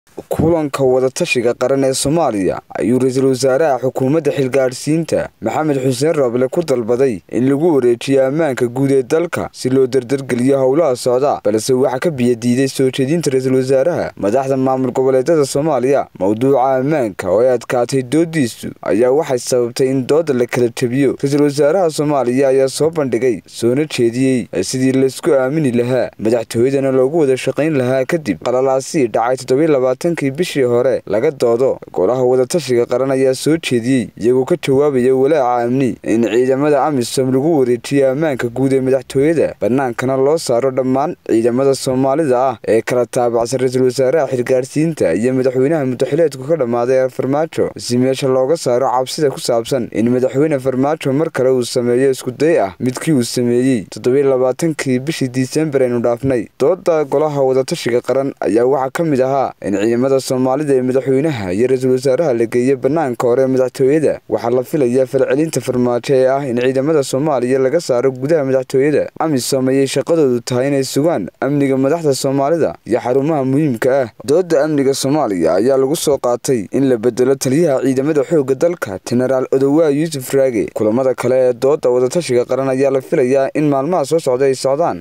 kulanka wadatashiga qaran ee soomaaliya ayuu ra-iisul wasaaraha xukuumadda xilgaadhsiinta maxamed xuseen rooble ku dalbaday in lagu wareejiyo ammaanka guud ee dalka si loo dardargeliyo howlaha socda balse waxaa ka biyadiiday soo jeedinta ra-iisul wasaaraha madaxda maamul goboleedyada soomaaliya mowduuca ammaanka oo ay adkaatay doodiisu ayaa waxay sababtay in dooda la kala jebiyo ra-iisul wasaaraha soomaaliya ayaa soo bandhigay soona jeediyey sidii laysku aamini lahaa madaxtooyadana loogu wada shaqayn lahaa kadib qalalaasii dhacay toddobaaatankii bishii hore laga doodo golaha wadatashiga qaran ayaa soo jeediyey iyagoo ka jawaabaya walaaca amni in ciidamada amisom lagu wareejiyo ammaanka guud ee madaxtooyada bannaankana loo saaro dhammaan ciidamada soomaalida ah ee kala taabacsan ra-iisul wasaaraha xilgaadhsiinta iyo madaxweynaha muddaxileedku ka dhammaaday ee farmaajo si meesha looga saaro cabsida ku saabsan in madaxweyne farmaajo mar kale uu sameeyo iskuday ah midkii uu sameeyey toddobaaatankii bishii disembar aynu dhaafnay dooda golaha wadatashiga qaran ayaa waxaa ka mid ahaa in ciidamada soomaalida ee madaxweynaha iyo ra-iisul wasaaraha la geeyo bannaanka hore ee madaxtooyada waxaa la filayaa falcelinta farmaajo ee ah in ciidamada soomaaliya laga saaro gudaha madaxtooyada amisom ayay shaqadoodu tahay inay sugaan amniga madaxda soomaalida iyo xarumaha muhiimka ah dooda amniga soomaaliya ayaa lagu soo qaatay in la bedelo taliyaha ciidamada xoogga dalka jenaraal odowaa yuusuf raage kulamada kale ee dooda wadatashiga qaran ayaa la filayaa in maalmaha soo socda ay socdaan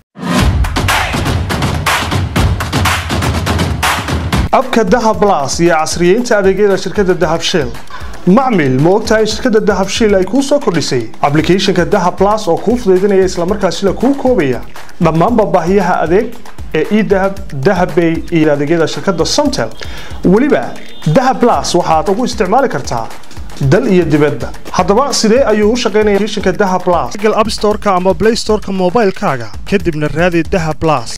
abka dahab las iyo casriyeynta adeegyada shirkadda dahab shell macmil ma ogtahay in shirkadda dahab shiil ay kuu soo kordhisay ablicathonka dahab las oo kuu fudaydinaya islamarkaasila kuu koobaya dhammaanba baahiyaha adeeg ee edahab dahabbay iyo adeegyada shirkadda somtel weliba dahab las waxaad ugu isticmaali kartaa dal iyo dibadda haddaba sidee ayuu u shaqaynaya applicationka dahab las google app storeka ama play storeka moobaylkaaga kadibna raadi dahab las